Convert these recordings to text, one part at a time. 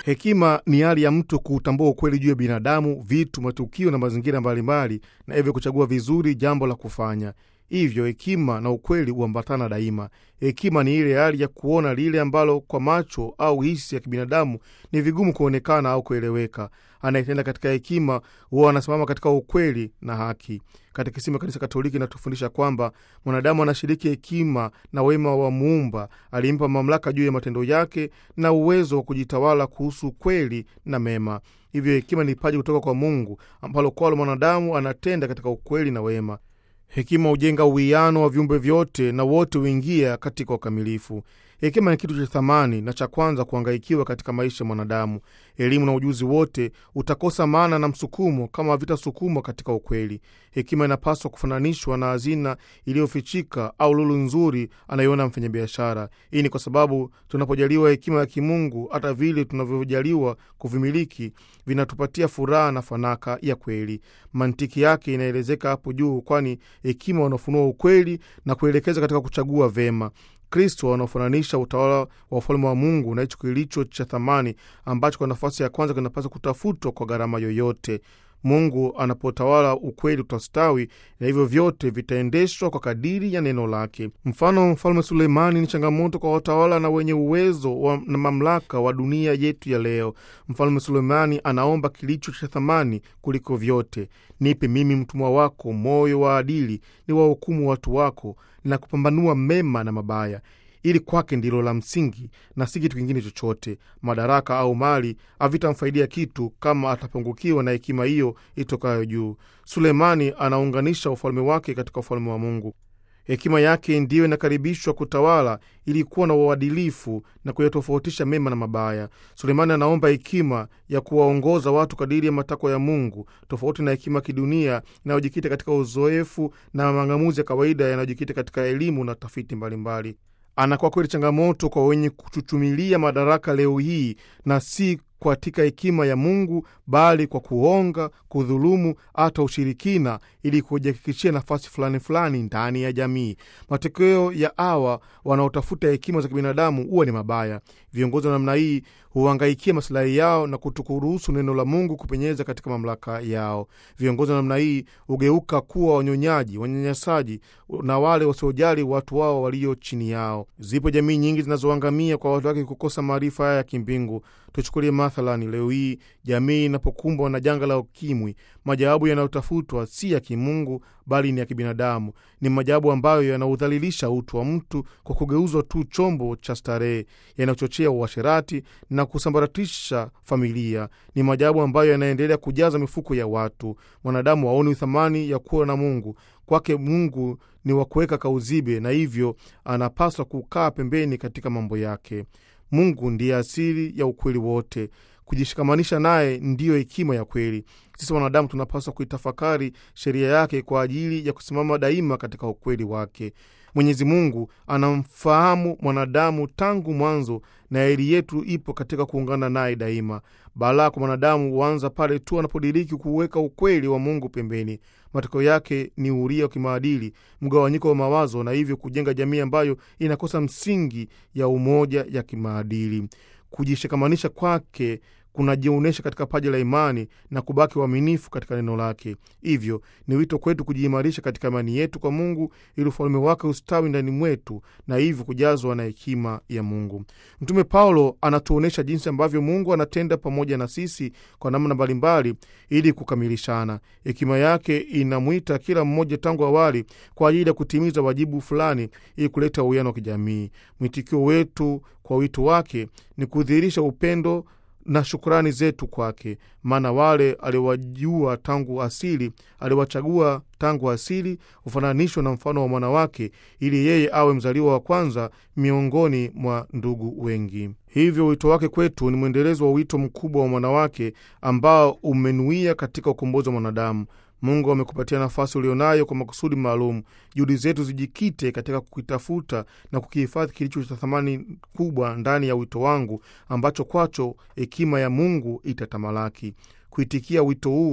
Hekima ni hali ya mtu kuutambua ukweli juu ya binadamu, vitu, matukio na mazingira mbalimbali, na hivyo kuchagua vizuri jambo la kufanya. Hivyo hekima na ukweli huambatana daima. Hekima ni ile hali ya kuona lile ambalo kwa macho au hisi ya kibinadamu ni vigumu kuonekana au kueleweka. Anayetenda katika hekima huwa anasimama katika ukweli na haki. Katekisimu ya Kanisa Katoliki inatufundisha kwamba mwanadamu anashiriki hekima na wema wa Muumba alimpa mamlaka juu ya matendo yake na uwezo wa kujitawala kuhusu kweli na mema. Hivyo hekima ni paji kutoka kwa Mungu ambalo kwalo mwanadamu anatenda katika ukweli na wema. Hekima hujenga uwiano wa viumbe vyote na wote huingia katika ukamilifu. Hekima ni kitu cha thamani na cha kwanza kuangaikiwa katika maisha ya mwanadamu. Elimu na ujuzi wote utakosa maana na msukumo kama havitasukumwa katika ukweli. Hekima inapaswa kufananishwa na hazina iliyofichika au lulu nzuri anayoona mfanyabiashara. Hii ni kwa sababu tunapojaliwa hekima ya kimungu, hata vile tunavyojaliwa kuvimiliki vinatupatia furaha na fanaka ya kweli. Mantiki yake inaelezeka hapo juu, kwani hekima wanafunua ukweli na kuelekeza katika kuchagua vema. Kristo wanaofananisha utawala wa ufalme wa Mungu na hicho kilicho cha thamani ambacho kwa nafasi ya kwanza kinapaswa kutafutwa kwa gharama yoyote. Mungu anapotawala ukweli utastawi, na hivyo vyote vitaendeshwa kwa kadiri ya neno lake. Mfano, mfalme Suleimani ni changamoto kwa watawala na wenye uwezo wa, na mamlaka wa dunia yetu ya leo. Mfalme Suleimani anaomba kilicho cha thamani kuliko vyote: nipe mimi mtumwa wako moyo wa adili, ni wahukumu watu wako na kupambanua mema na mabaya ili kwake ndilo la msingi na si kitu kingine chochote. Madaraka au mali havitamfaidia kitu kama atapungukiwa na hekima hiyo itokayo juu. Sulemani anaunganisha ufalme wake katika ufalme wa Mungu. Hekima yake ndiyo inakaribishwa kutawala ili kuwa na uadilifu na kuyatofautisha mema na mabaya. Sulemani anaomba hekima ya kuwaongoza watu kadiri ya matakwa ya Mungu, tofauti na hekima kidunia inayojikita katika uzoefu na mang'amuzi ya kawaida yanayojikita katika elimu na tafiti mbalimbali. Anakuwa kweli changamoto kwa wenye kuchuchumilia madaraka leo hii, na si katika hekima ya Mungu, bali kwa kuonga, kudhulumu, hata ushirikina, ili kujihakikishia nafasi fulani fulani ndani ya jamii. Matokeo ya hawa wanaotafuta hekima za kibinadamu huwa ni mabaya. Viongozi wa namna hii huangaikia masilahi yao na kutokuruhusu neno la Mungu kupenyeza katika mamlaka yao. Viongozi wa namna hii hugeuka kuwa wanyonyaji, wanyanyasaji na wale wasiojali watu wao walio chini yao. Zipo jamii nyingi zinazoangamia kwa watu wake kukosa maarifa haya ya kimbingu. Tuchukulie mathalani, leo hii jamii inapokumbwa na janga la ukimwi, majawabu yanayotafutwa si ya kimungu bali ni ya kibinadamu. Ni majawabu ambayo yanaudhalilisha utu wa mtu kwa kugeuzwa tu chombo cha starehe, yanayochochea uasherati na kusambaratisha familia. Ni majawabu ambayo yanaendelea kujaza mifuko ya watu. Mwanadamu haoni thamani ya kuwa na Mungu. Kwake Mungu ni wa kuweka kauzibe, na hivyo anapaswa kukaa pembeni katika mambo yake. Mungu ndiye asili ya ukweli wote. Kujishikamanisha naye ndiyo hekima ya kweli. Sisi wanadamu tunapaswa kuitafakari sheria yake kwa ajili ya kusimama daima katika ukweli wake. Mwenyezi Mungu anamfahamu mwanadamu tangu mwanzo, na heri yetu ipo katika kuungana naye daima. Balaa kwa mwanadamu huanza pale tu anapodiriki kuweka ukweli wa Mungu pembeni. Matokeo yake ni uria wa kimaadili, mgawanyiko wa mawazo, na hivyo kujenga jamii ambayo inakosa msingi ya umoja ya kimaadili. Kujishikamanisha kwake kunajionyesha katika paji la imani na kubaki uaminifu katika neno lake. Hivyo ni wito kwetu kujiimarisha katika imani yetu kwa Mungu ili ufalme wake ustawi ndani mwetu na hivyo kujazwa na hekima ya Mungu. Mtume Paulo anatuonyesha jinsi ambavyo Mungu anatenda pamoja na sisi kwa namna mbalimbali ili kukamilishana. Hekima yake inamwita kila mmoja tangu awali kwa ajili ya kutimiza wajibu fulani ili kuleta uwiano wa kijamii. Mwitikio wetu kwa wito wake ni kudhihirisha upendo na shukurani zetu kwake, maana wale aliwajua tangu asili, aliwachagua tangu asili, hufananishwa na mfano wa mwana wake, ili yeye awe mzaliwa wa kwanza miongoni mwa ndugu wengi. Hivyo wito wake kwetu ni mwendelezo wa wito mkubwa wa mwana wake ambao umenuia katika ukombozi wa mwanadamu. Mungu amekupatia nafasi ulionayo kwa makusudi maalum. Juhudi zetu zijikite katika kukitafuta na kukihifadhi kilicho cha thamani kubwa ndani ya wito wangu, ambacho kwacho hekima ya Mungu itatamalaki. Kuitikia wito huu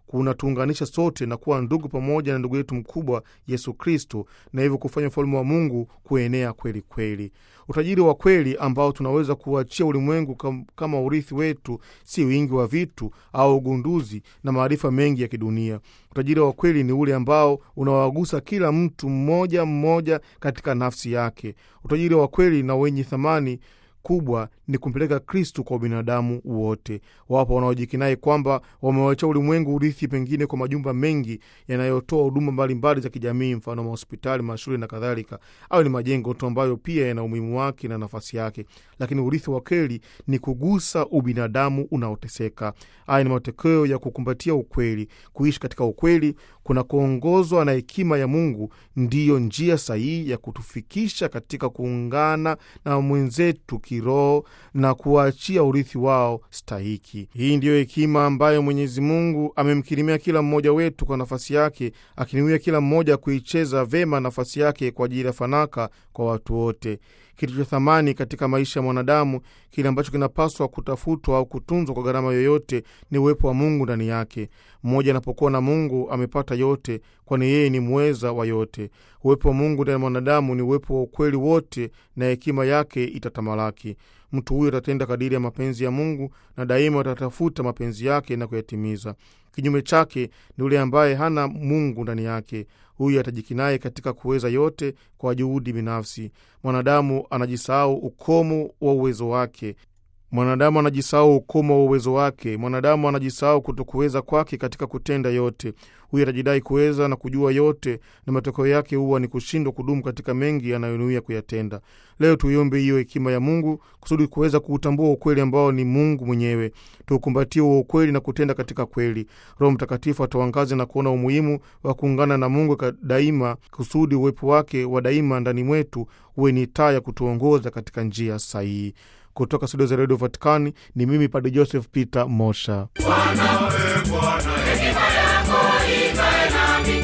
kunatuunganisha sote na kuwa ndugu pamoja na ndugu yetu mkubwa Yesu Kristo, na hivyo kufanya ufalme wa Mungu kuenea kweli kweli. Utajiri wa kweli ambao tunaweza kuachia ulimwengu kam, kama urithi wetu si wingi wa vitu au ugunduzi na maarifa mengi ya kidunia. Utajiri wa kweli ni ule ambao unawagusa kila mtu mmoja mmoja katika nafsi yake. Utajiri wa kweli na wenye thamani kubwa ni kumpeleka Kristu kwa binadamu wote. Wapo wanaojikinai kwamba wamewachia ulimwengu urithi, pengine kwa majumba mengi yanayotoa huduma mbalimbali za kijamii, mfano mahospitali, mashule na kadhalika, au ni majengo tu ambayo pia yana umuhimu wake na nafasi yake. Lakini urithi wa kweli ni kugusa ubinadamu unaoteseka. Haya ni matokeo ya kukumbatia ukweli. Kuishi katika ukweli kuna kuongozwa na hekima ya Mungu, ndiyo njia sahihi ya kutufikisha katika kuungana na mwenzetu kiroho na kuwaachia urithi wao stahiki. Hii ndiyo hekima ambayo Mwenyezi Mungu amemkirimia kila mmoja wetu kwa nafasi yake, akiniwia kila mmoja kuicheza vema nafasi yake kwa ajili ya fanaka kwa watu wote. Kitu cha thamani katika maisha ya mwanadamu, kile ambacho kinapaswa kutafutwa au kutunzwa kwa gharama yoyote, ni uwepo wa Mungu ndani yake. Mmoja anapokuwa na Mungu amepata yote, kwani yeye ni mweza wa yote. Uwepo wa Mungu ndani ya mwanadamu ni uwepo wa ukweli wote, na hekima yake itatamalaki. Mtu huyo atatenda kadiri ya mapenzi ya Mungu na daima atatafuta mapenzi yake na kuyatimiza. Kinyume chake ni yule ambaye hana Mungu ndani yake. Huyu atajikinai katika kuweza yote kwa juhudi binafsi. Mwanadamu anajisahau ukomo wa uwezo wake. Mwanadamu anajisahau ukomo wa uwezo wake. Mwanadamu anajisahau kutokuweza kwake katika kutenda yote. Huyu atajidai kuweza na kujua yote, na matokeo yake huwa ni kushindwa kudumu katika mengi anayonuia kuyatenda. Leo tuiombe hiyo hekima ya Mungu kusudi kuweza kuutambua ukweli ambao ni Mungu mwenyewe. Tuukumbatie huo ukweli na kutenda katika kweli. Roho Mtakatifu atuangaze na kuona umuhimu wa kuungana na Mungu daima, kusudi uwepo wake wa daima ndani mwetu uwe ni taa ya kutuongoza katika njia sahihi. Kutoka studio za redio Vatikani ni mimi Padre Joseph Peter Mosha. Bwana, e Bwana, hekima yako ikae nami,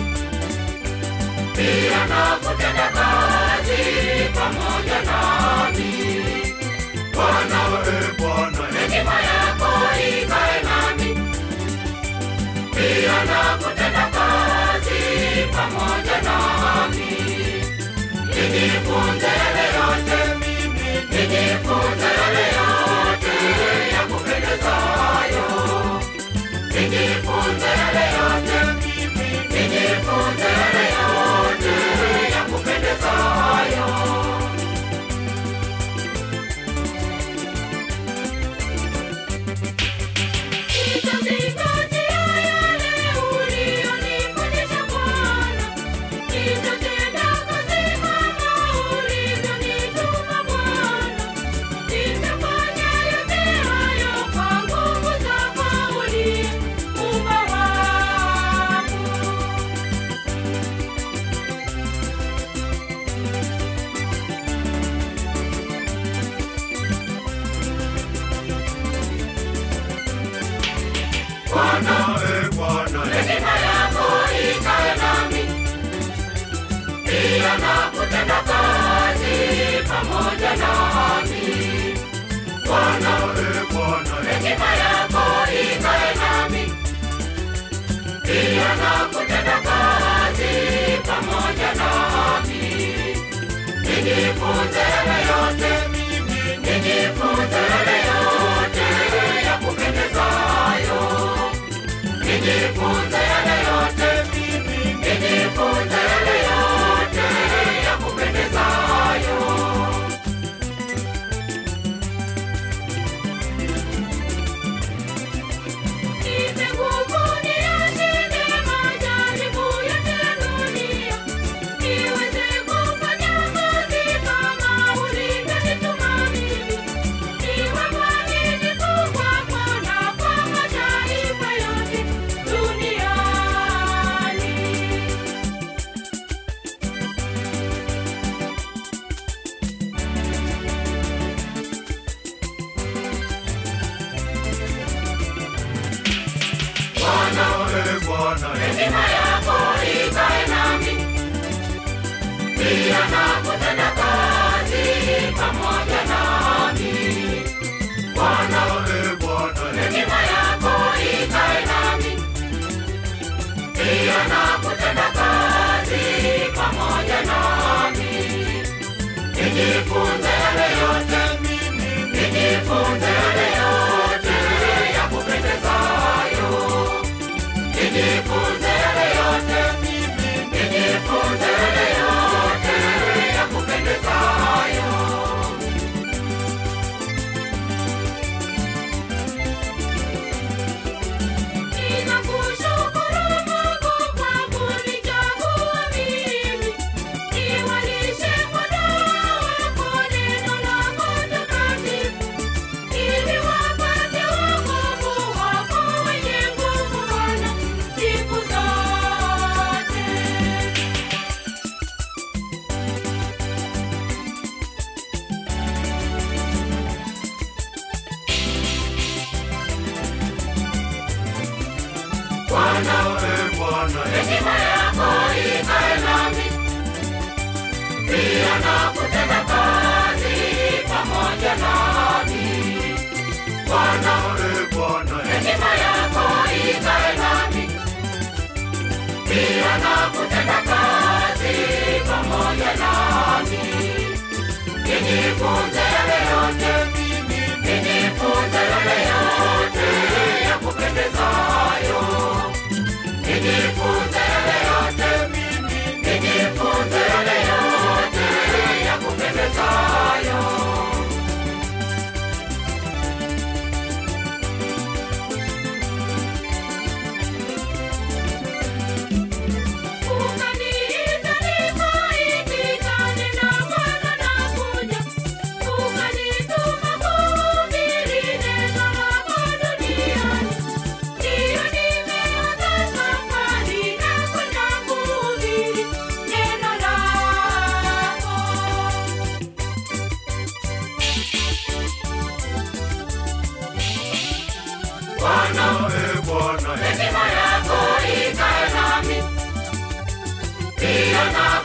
pia na kutenda kazi pamoja nami. Bwana, e Bwana, hekima yako ikae nami, pia na kutenda kazi pamoja nami. Nijifunze yale yote mimi, nijifunze yale yote ya kupendezayo. Nijifunze yale yote mimi, nijifunze yale yote ya kupendezayo. Nitazingatia yale uliyonifundisha Bwana, nitatenda kazi kama ulivyonituma Bwana. Nitafanya yote hayo kwa nguvu zako uliumba wangu. Bwana, e Bwana, hekima yako ikae nami, pia na kutenda kazi pamoja nami. Bwana, e Bwana, hekima yako ikae nami, pia na kutenda kazi pamoja nami. Nijifunze yale yote mimi, nijifunze yale yote ya kupendezayo. Nijifunze yale yote mimi, nijifunze yale yote ya kupendezayo. Nipe nguvu niyashinde majaribu yote ya dunia, niweze kufanya kazi kama ulivyonituma mimi. Niwe mwaminifu kwako na kwa mataifa yote duniani. Bwana, e Bwana, hekima yako ikae nami, pia na kutenda kazi pamoja nami. Bwana, e Bwana, hekima yako ikae nami, nijifunze yale yote mimi, nijifunze yale yote ya kupendezayo, nijifunze yale yote mimi, nijifunze yale yote ya kupendezayo. Ninakushukuru Mungu kwa kunichagua mimi, niwalishe kondoo wako neno lako takatifu, ili wapate wokovu wako wenye nguvu Bwana siku zote. Bwana, e Bwana, hekima yako ikae nami, pia na kutenda kazi pamoja nami. Bwana, e Bwana, hekima yako ikae nami, pia na kutenda kazi pamoja nami. Nijifunze yale yote mimi, nijifunze yale yote ya kupendezayo. Nijifunze yale yote mimi, nijifunze yale yote ya kupendezayo. Ukaniita nikaitika, nena Bwana nakuja. Ukanituma kuhubiri neno lako duniani. Ndiyo nimeanza safari na kwenda kuhubiri neno lako. Bwana, e Bwana, hekima yako ikae nami, pia na